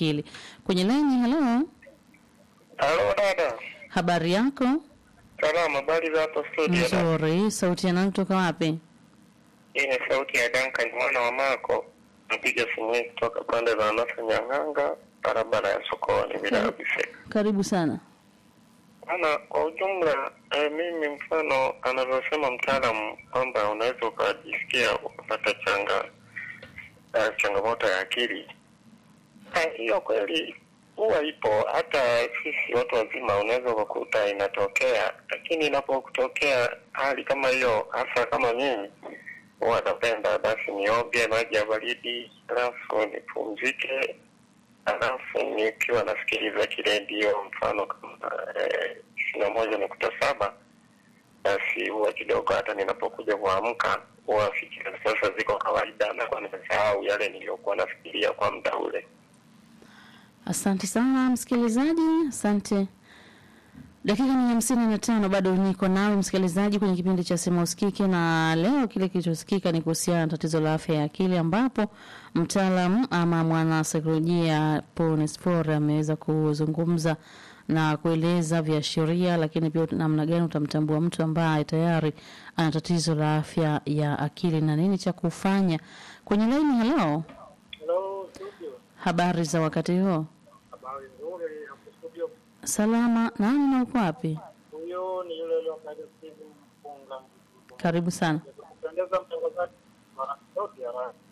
akili. Kwenye laini, halo, Halo dada, habari yako? salama. Habari za hapo studio? dada? Nzuri. Sauti ya nani kutoka wapi? Hii ni sauti ya Duncan mwana wa Mako, napiga simu hii kutoka pande za Nasa Nyang'anga, barabara ya sokoni bila Karibu. kabisa. Karibu sana. Ana kwa ujumla eh, mimi mfano anavyosema mtaalamu kwamba unaweza ukajisikia ukapata changa eh, changamoto ya akili Eh, hiyo kweli huwa ipo. Hata sisi watu wazima unaweza ukakuta inatokea, lakini inapokutokea hali kama hiyo, hasa kama mimi huwa napenda basi nioge maji ya baridi, alafu nipumzike, alafu nikiwa nasikiliza kiredio, mfano kama tisini na moja nukta saba basi huwa kidogo hata ninapokuja kuamka huwa fikira sasa ziko kawaida, na kwa nimesahau yale niliyokuwa nafikiria kwa muda ule. Asante sana msikilizaji, asante. Dakika ni hamsini na tano bado niko nawe msikilizaji kwenye kipindi cha Sema Usikike, na leo kile kilichosikika ni kuhusiana na tatizo la afya ya akili, ambapo mtaalamu ama mwana saikolojia Paul Nesfor ameweza kuzungumza na kueleza viashiria, lakini pia namna gani utamtambua mtu ambaye tayari ana tatizo la afya ya akili na nini cha kufanya. Kwenye laini, halo, Hello, studio. habari za wakati huo? Habari nzuri hapo studio. Salama. Nani na uko wapi? Huyo ni yule yule ambaye Steve Mpunga. Karibu sana. Kupendeza mtangazaji wa sauti ya radio.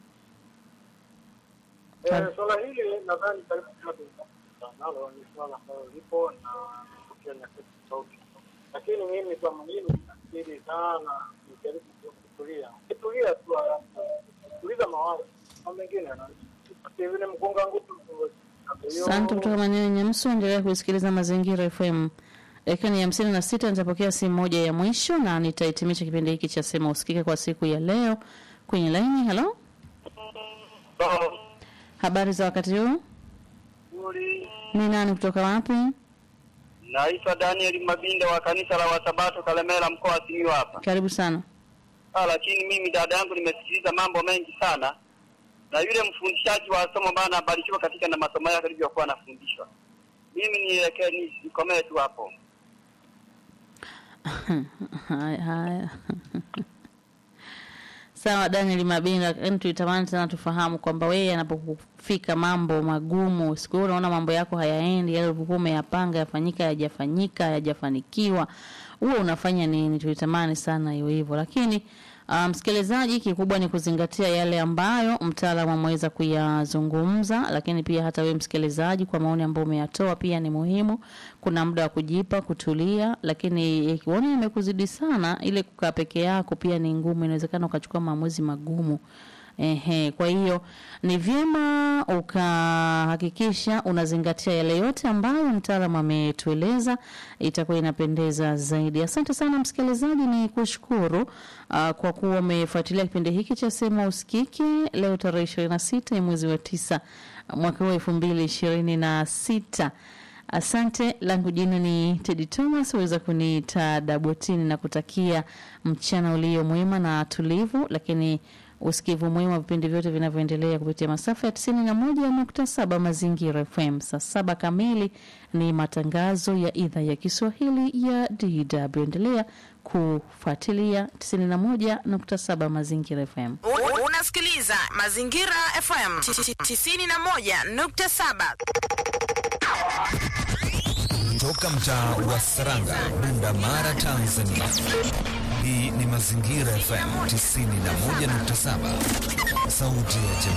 Karibu. Eh, swala hili nadhani karibu yote nalo ni swala ambalo lipo na kutokea nyakati tofauti. Lakini mimi kama mimi nafikiri sana nijaribu kutulia. Kutulia tu alafu kutuliza mawazo. Kwa mengine na vile mkunga nguvu. Asante kutoka maeneo ya Nyamsu. Endelea kusikiliza Mazingira FM. Dakika ni hamsini na sita. Nitapokea simu moja ya mwisho na nitahitimisha kipindi hiki cha Sema Usikike kwa siku ya leo. Kwenye laini, halo, habari za wakati huu? Nzuri. Ni nani kutoka wapi? Naitwa Daniel Mabinda wa kanisa la Wasabato Kalemera mkoa wa Simiyu hapa. Karibu sana. Ah, lakini mimi dada yangu nimesikiliza mambo mengi sana. Na yule mfundishaji wa somo bana abarikiwa katika na masomo yake alivyokuwa anafundishwa. Mimi nielekee ni nikomee tu hapo. haya haya. Sawa, Daniel Mabinda, yani tuitamani sana tufahamu kwamba wewe anapokufika mambo magumu, siku hiyo unaona mambo yako hayaendi, yale ulivyokuwa umeyapanga yafanyika, hayajafanyika, hayajafanikiwa, huwa unafanya nini? Tuitamani sana iwe hivyo, lakini ah, msikilizaji, kikubwa ni kuzingatia yale ambayo mtaalamu ameweza kuyazungumza, lakini pia hata wewe msikilizaji, kwa maoni ambayo umeyatoa pia ni muhimu. Kuna muda wa kujipa, kutulia, lakini ikiona imekuzidi sana, ile kukaa peke yako pia ni ngumu, inawezekana ukachukua maamuzi magumu. Ehe, kwa hiyo ni vyema ukahakikisha unazingatia yale yote ambayo mtaalamu ametueleza, itakuwa inapendeza zaidi. Asante sana msikilizaji, ni kushukuru uh, kwa kuwa umefuatilia kipindi hiki cha Sema Usikike leo tarehe ishirini na sita ya mwezi wa tisa mwaka huu elfu mbili ishirini na sita. Asante, langu jina ni Teddy Thomas, waweza kuniita Dabotini na kutakia mchana ulio mwema na tulivu, lakini usikivu mwema wa vipindi vyote vinavyoendelea kupitia masafa ya tisini na moja nukta saba Mazingira FM. Saa saba kamili ni matangazo ya idhaa ya Kiswahili ya DW. Endelea kufuatilia tisini na moja nukta saba Mazingira FM. U- Unasikiliza Mazingira FM 91.7. Toka mtaa wa Saranga, Bunda Mara, Tanzania. Hii ni Mazingira FM 91.7, sauti ya jamii.